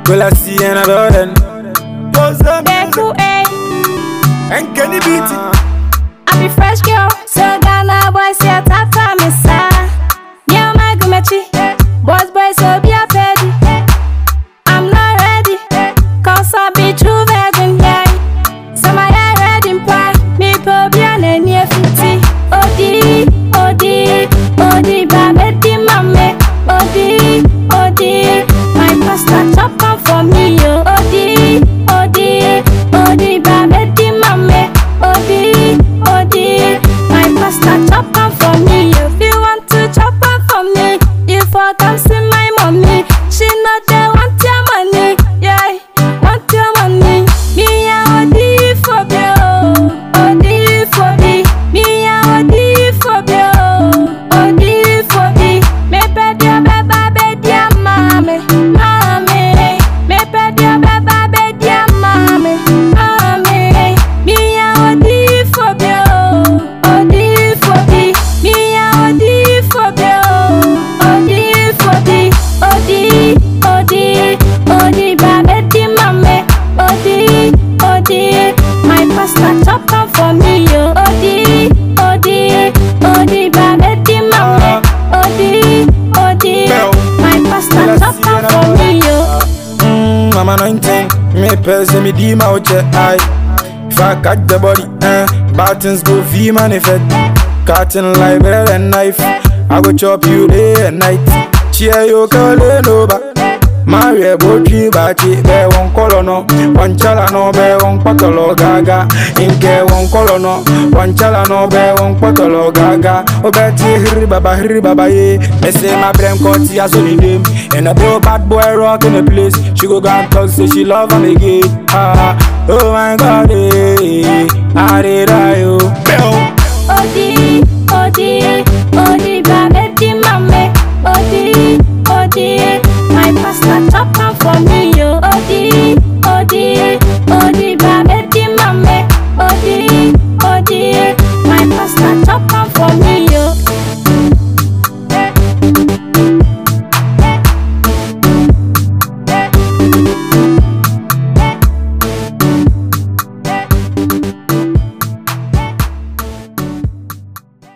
Will I see in a building? Beku, eh. And can you beat it? I be fresh girl, so Ghana boys see a tata me sa. Nyama my gumechi, boys boys so be a petty. I'm not ready, cause I be true virgin, yeah. So my hair red in pie, me po be an any fifty. Odi, odi, odi, ba medi mame. Odi, odi, my pasta chop am for me, yo. Odi, odi, odi, ba medi mame. Odi, odi, my pasta chop am for me. If you want to chop am for me, you for come see my mommy. She know they want your money, yeah, want your money. Me a odi for bill, odi for me. Me a odi for bill, odi for me. Me pedia beba bedia mame, mame. Me pedia beba bedia mame, mame. Me a odi for bill, odi for me. Me a odi for bill, odi for me. Odi, odi, odi, ba bedi mame. Odi, odi, my pasta chop am for me, yo. Odi, odi, odi, ba bedi mame. Odi, odi, my pasta chop am for me, yo. Mm, I'm anointing. Me person me di my check eye. If I catch the body, eh, bad things go fee manifest. Cutting like bread and knife. I go chop you day and night. Cheer you calling over. Marie botri bachi be won kolono wan chala no be won potolo gaga inke won kolono wan chala no be won potolo gaga obeti hiri baba hiri baba ye me say my brain cut ya so ni dem and a real bad boy rock in the place she go go and talk say she love am again ah oh my god eh I did I